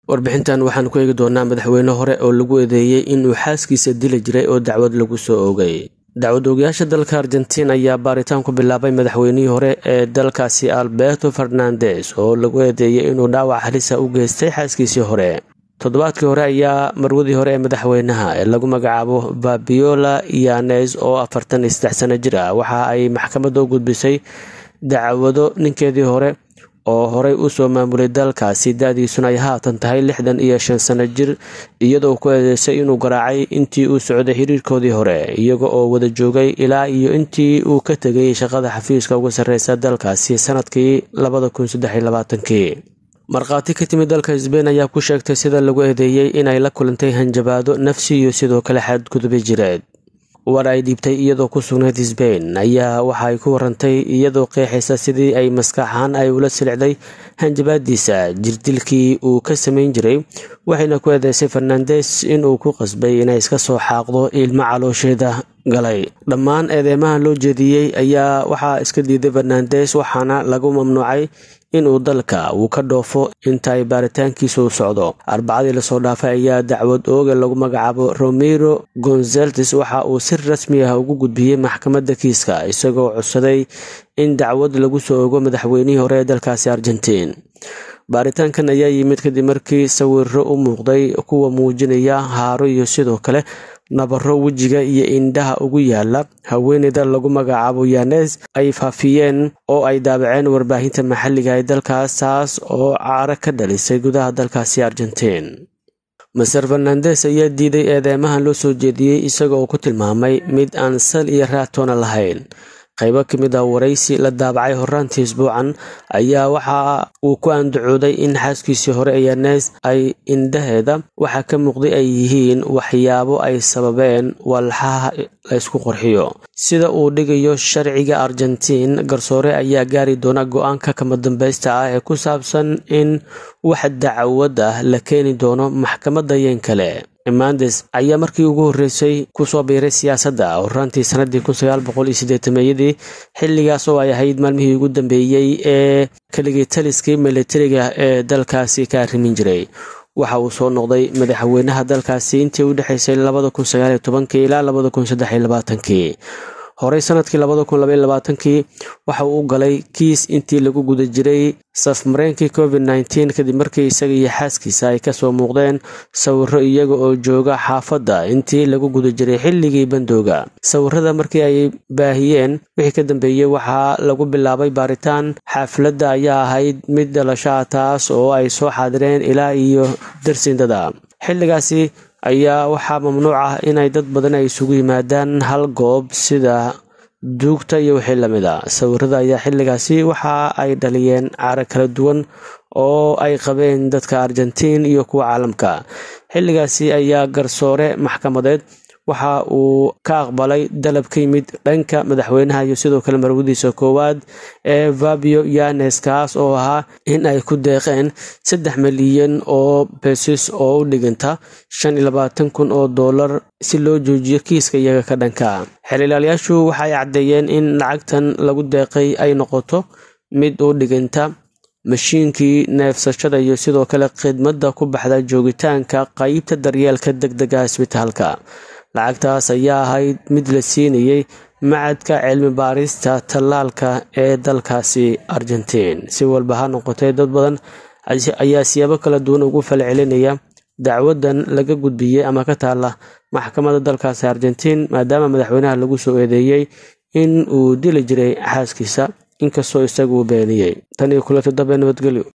warbixintan waxaan ku eegi doonaa madaxweyne hore oo lagu eedeeyey inuu xaaskiisa dili jiray oo dacwad lagu soo oogay dacwad oogayaasha dalka argentiin ayaa baaritaan ku bilaabay madaxweynihii hore ee dalkaasi alberto fernandes oo lagu eedeeyey inuu dhaawac halisa u geystay xaaskiisii hore toddobaadkii hore ayaa marwadii hore ee madaxweynaha ee lagu magacaabo fabiola yanes oo afartan iyo saddex sano jir ah waxa ay maxkamadda u gudbisay dacwado ninkeedii hore oo horey usoo maamulay dalkaasi da-diisuna ay haatan tahay lixdan iyo shan sano jir iyadoo ku eedeysay inuu garaacay intii uu socday xiriirkoodii hore iyaga oo wada joogay ilaa iyo intii uu ka tegay shaqada xafiiska uga sarreysa dalkaasi sanadkii labada kun saddex iyo labaatankii markhaati ka timid dalka sbein ayaa ku sheegtay sida lagu eedeeyey inay la kulantay hanjabaado nafsi iyo sidoo kale xadgudubi jireed war ay dhiibtay iyadoo ku sugnayd sbein ayaa waxa ay ku warantay iyadoo qeexaysa sidii ay maskaxahaan ay ula silicday hanjabaadiisa jirdilkii uu ka samayn jiray waxayna ku eedeysay fernandes inuu ku qasbay inay iska soo xaaqdo ilmo caloosheeda galay dhammaan eedeymaha loo jeediyey ayaa waxaa iska diiday fernandes waxaana lagu mamnuucay inuu dalka uu ka dhoofo inta ay baaritaankiisa u socdo arbacadii lasoo dhaafay ayaa dacwad ooga lagu magacaabo romero gonzaltes waxa uu si rasmi ah ugu gudbiyey maxkamadda kiiska isagoo codsaday in dacwad lagu soo ogo madaxweynihii hore ee dalkaasi argentiin baaritaankan ayaa yimid kadib markii sawiro u muuqday kuwa muujinaya haaro iyo sidoo kale nabaro wejiga iyo indhaha ugu yaala haweeneyda lagu magacaabo yanes ay faafiyeen oo ay daabaceen warbaahinta maxalliga ee dalkaas taas oo caaro ka dhalisay gudaha dalkaasi argentiin maser fernandes ayaa diiday eedeymahan loo soo jeediyey isaga oo ku tilmaamay mid aan sal iyo raatoona lahayn qaybo ka mid ah waraysi la daabacay horaantii isbuucan ayaa waxa uu ku andacooday in xaaskiisii hore ee yanes ay indhaheeda waxa ka muuqday ay yihiin waxyaabo ay sababeen walxaha laysku qorxiyo sida uu dhigayo sharciga argentiin garsoore ayaa gaari doona go-aanka kama dambaysta ah ee ku saabsan in wax dacwad ah la keeni doono maxkamadda yeen kale mandes ayaa markii ugu horreysay kusoo biiray siyaasadda horaantii sanadii kunsagaalboqoliyosideetameeyadii xilligaas oo ay ahayd maalmihii ugu dambeeyey ee keligii taliskii militariga ee dalkaasi ka arrimin jiray waxa uu soo noqday madaxweynaha dalkaasi intii u dhexaysay labada kun sagaaliyo tobankii ilaa labada kun saddex iyo labaatankii horey sanadkii labada kun labaiyo labaatankii waxa uu u galay kiis intii lagu guda jiray safmareenkii covid nneteen kadib markii isaga iyo xaaskiisa ay kasoo muuqdeen sawiro iyaga oo jooga xaafadda intii lagu guda jiray xilligii bandooga sawirada markii ay baahiyeen wixii ka dambeeyey waxaa lagu bilaabay baaritaan xaafladda ayaa ahayd mid dhalashaa taas oo ay soo xaadireen ilaa iyo darsindada xilligaasi ayaa waxaa mamnuuc ah inay dad badan ay isugu yimaadaan hal goob sida duugta iyo wixii lamid a sawirada ayaa xilligaasi waxa ay dhaliyeen caaro kala duwan oo ay qabeen dadka argentiin iyo kuwa caalamka xilligaasi ayaa garsoore maxkamadeed waxa uu ka aqbalay dalab ka yimid dhanka madaxweynaha iyo sidoo kale marwadiisa koowaad ee fabio yanes kaas oo ahaa in ay ku deeqeen saddex milyan oo besis oo u dhiganta shan iyo labaatan kun oo dollar si loo joojiyo kiiska iyaga ka dhanka xeelilaalayaashu waxa ay caddeeyeen in lacagtan lagu deeqay ay noqoto mid u dhiganta mashiinkii neefsashada iyo sidoo kale khidmadda ku baxda joogitaanka qeybta daryeelka deg dega isbitaalka lacagtaas ayaa ahayd mid la siinayay macadka cilmi baarista tallaalka ee dalkaasi argentiin si walba ha noqotee dad badan ayaa siyaabo kala duwan ugu falcelinaya dacwadan laga gudbiyey ama ka taala maxkamadda dalkaasi argentiin maadaama madaxweynaha lagu soo eedeeyey in uu dili jiray xaaskiisa inkastoo isagu uu beeniyey tan iyo kulanti dambe nabadgelyo